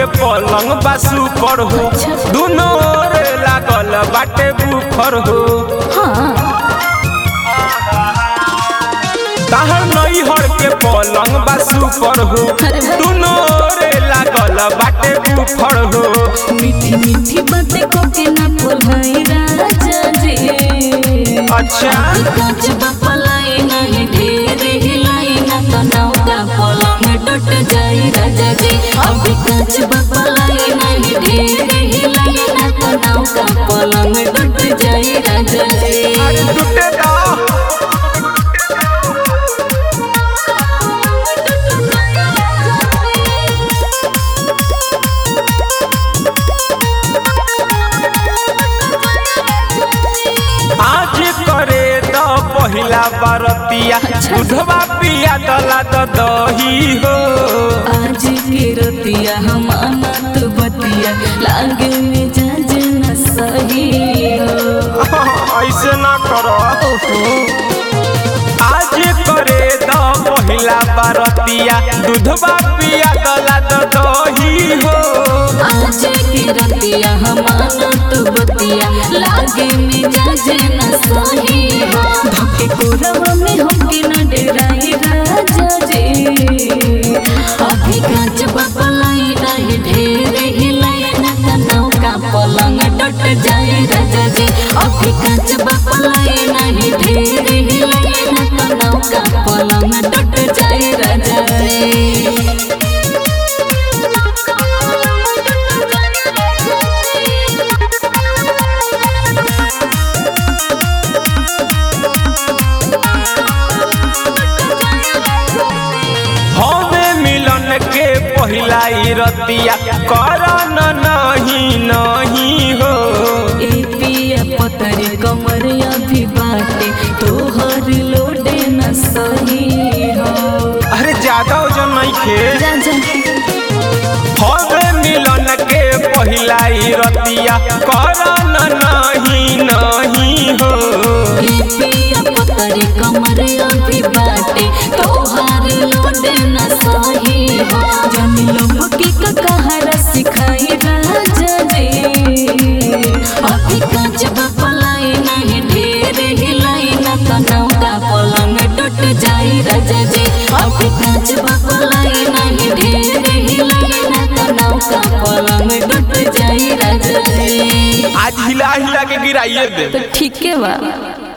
के पलंग बासु पर हो दुनो रे लागल बाटे बुफर हो हाँ ताहर नैहर के पलंग बासु पर हो दुनो रे लागल बाटे बुफर हो मीठी मीठी बातें को के ना बोलाई राजा जी अच्छा कांच बपलाई नहीं ढेर हिलाई ना तो नौका पलंग टूट जाई राजा जी अभी कांच बपलाई नहीं ढेर हिलाई ना तो नौका पलंग टूट जाई राजा जी अरे टूटे दा आज करे द पहिला बरतिया दूधवा पिया दला द दही हो आज के रतिया हम अनत बतिया लागे में जाज न सही हो ऐसे ना करो आज करे द पहिला बरतिया दूधवा पिया दला द दही हो आज के रतिया हम अनत बतिया लागे में जाज न सही हो धके कोरवा में होके न डेराई राजा जी अभी कांच बपलाई नहीं ढेर हिलाई न त नौका पलंग टट जाए राजा जी अभी कांच बपलाई नहीं ढेर हिलाई न त नौका पलंग टट जाए राजा जी हमें मिलन के पहिला ई रतिया करन नहीं नहीं हो ए पिया पतरी कमर अभी बाटे तोहर लोडे न सही हो अरे ज्यादा वजन नहीं खे हवे मिलन के पहिला ई रतिया करन नहीं नहीं हो ए पिया पतरी कमर अभी बाटे तोहर लोडे न सही हो जन लोग का कहारा सिखाई राजा जी अभी कांच बपलाई नहीं ढेर हिलाई न तो नौका पलंग टूट जाई राजा जी अभी कांच बपलाई नहीं ढेर हिलाई न तो नौका पलंग टूट जाई राजा जी आज हिला हिला के गिराइए दे तो ठीक है बा